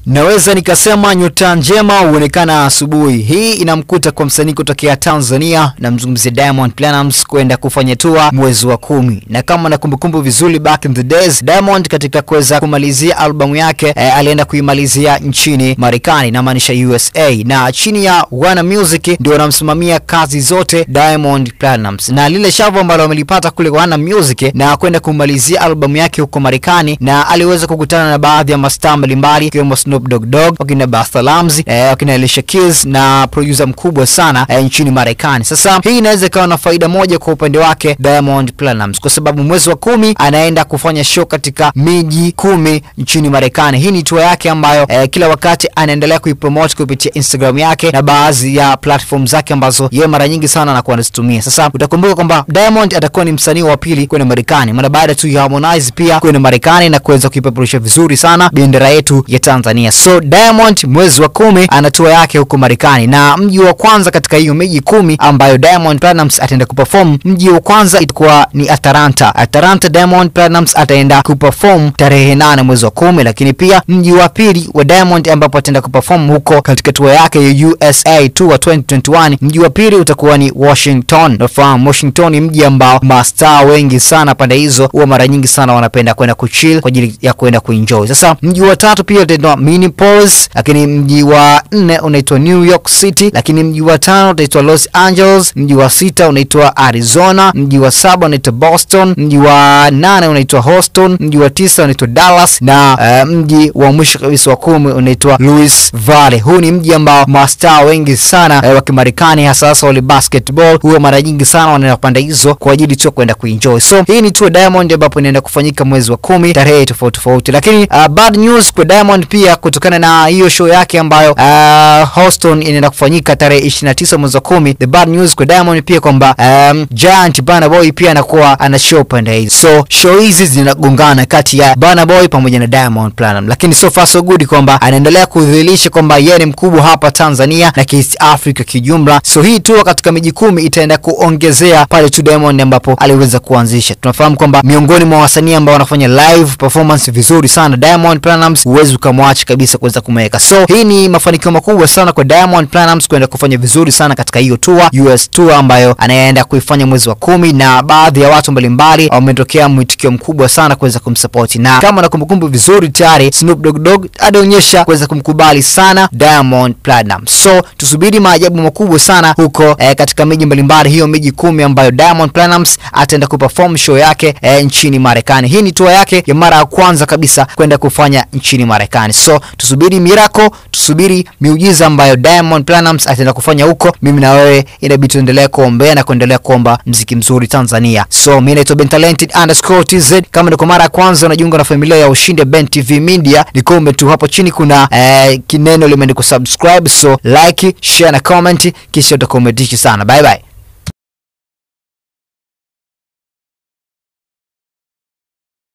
Naweza nikasema nyota njema huonekana asubuhi. Hii inamkuta kwa msanii kutokea Tanzania, namzungumzia Diamond Platnumz kwenda kufanya tour mwezi wa kumi, na kama na kumbukumbu vizuri, back in the days, Diamond katika kuweza kumalizia albamu yake eh, alienda kuimalizia nchini Marekani, namaanisha USA, na chini ya Warner Music ndio wanamsimamia kazi zote Diamond Platnumz, na lile shavu ambalo wamelipata kule Warner Music na kwenda kumalizia albamu yake huko Marekani, na aliweza kukutana na baadhi ya mastaa mbalimbali ikiwemo Snoop Dogg Dogg, wakina Busta Rhymes, eh, wakina Alicia Keys na producer mkubwa sana eh, nchini Marekani. Sasa hii inaweza ikawa na faida moja kwa upande wake Diamond Platnumz, kwa sababu mwezi wa kumi anaenda kufanya show katika miji kumi nchini Marekani. Hii ni tour yake ambayo eh, kila wakati anaendelea kuipromote kupitia Instagram yake na baadhi ya platform zake ambazo yeye mara nyingi sana anakuwa anazitumia. Sasa utakumbuka kwamba Diamond atakuwa ni msanii wa pili kwenda Marekani mara baada tu ya Harmonize pia kwenda Marekani na kuweza kuipeperusha vizuri sana bendera yetu ya Tanzania. So Diamond mwezi wa kumi ana tour yake huko Marekani, na mji wa kwanza katika hiyo miji kumi ambayo Diamond Platnumz ataenda kuperform, mji wa kwanza itakuwa ni Atlanta. Atlanta Diamond Platnumz ataenda kuperform tarehe nane mwezi wa kumi, lakini pia mji wa pili wa Diamond ambapo ataenda kuperform huko katika tour yake ya USA Tour 2021, mji wa pili utakuwa ni Washington. Nafahamu Washington ni mji ambao mastaa wengi sana pande hizo huwa mara nyingi sana wanapenda kwenda kuchill kwa ajili ya kwenda kuenjoy. Sasa mji wa tatu pia utaitwa Minneapolis, lakini mji wa nne unaitwa New York City, lakini mji wa tano utaitwa Los Angeles, mji wa sita unaitwa Arizona, mji wa saba unaitwa Boston, mji wa nane unaitwa Houston, mji wa tisa unaitwa Dallas na uh, mji wa mwisho kabisa wa kumi unaitwa Louis Valley. Huu ni mji ambao mastaa wengi sana uh, wa Kimarekani hasa hasa wale basketball huwa mara nyingi sana wanaenda pande hizo kwa ajili tu kwenda kuenjoy. So hii ni tour Diamond ambapo inaenda kufanyika mwezi wa kumi tarehe tofauti tofauti, lakini uh, bad news kwa Diamond pia kutokana na hiyo show yake ambayo uh, Houston inaenda kufanyika tarehe 29 mwezi wa kumi. The bad news kwa Diamond pia kwamba um, Giant Burna Boy pia anakuwa ana show pande hizi, so show hizi zinagongana kati ya Burna Boy pamoja na Diamond Platnumz, lakini so far so good kwamba anaendelea kudhihirisha kwamba yeye ni mkubwa hapa Tanzania na East Africa kijumla. So hii tour katika miji kumi itaenda kuongezea pale tu Diamond ambapo aliweza kuanzisha. Tunafahamu kwamba miongoni mwa wasanii ambao wanafanya live performance vizuri sana Diamond Platnumz, huwezi ukamwacha kabisa kuweza kumweka. So hii ni mafanikio makubwa sana kwa Diamond Platnumz kwenda kufanya vizuri sana katika hiyo tour, US tour ambayo anaenda kuifanya mwezi wa kumi, na baadhi ya watu mbalimbali wametokea mwitikio mkubwa sana kuweza kumsupport, na kama na kumbukumbu vizuri tayari Snoop Dogg Dogg alionyesha kuweza kumkubali sana Diamond Platnumz. So tusubiri maajabu makubwa sana huko eh, katika miji mbalimbali, hiyo miji kumi ambayo Diamond Platnumz ataenda kuperform show yake eh, nchini Marekani. Hii ni tour yake ya mara ya kwanza kabisa kwenda kufanya nchini Marekani. So tusubiri miracle, tusubiri miujiza ambayo Diamond Platnumz ataenda kufanya huko. Mimi na wewe inabidi tuendelee kuombea na kuendelea kuomba mziki mzuri Tanzania. So mimi naitwa Ben Talented underscore TZ. Kama ndio mara ya kwanza unajiunga na familia ya Ushindi Ben TV Media, nikombe tu hapo chini kuna eh, kineno limeandikwa subscribe, so like, share na comment, kisha utakometisha sana. Bye bye.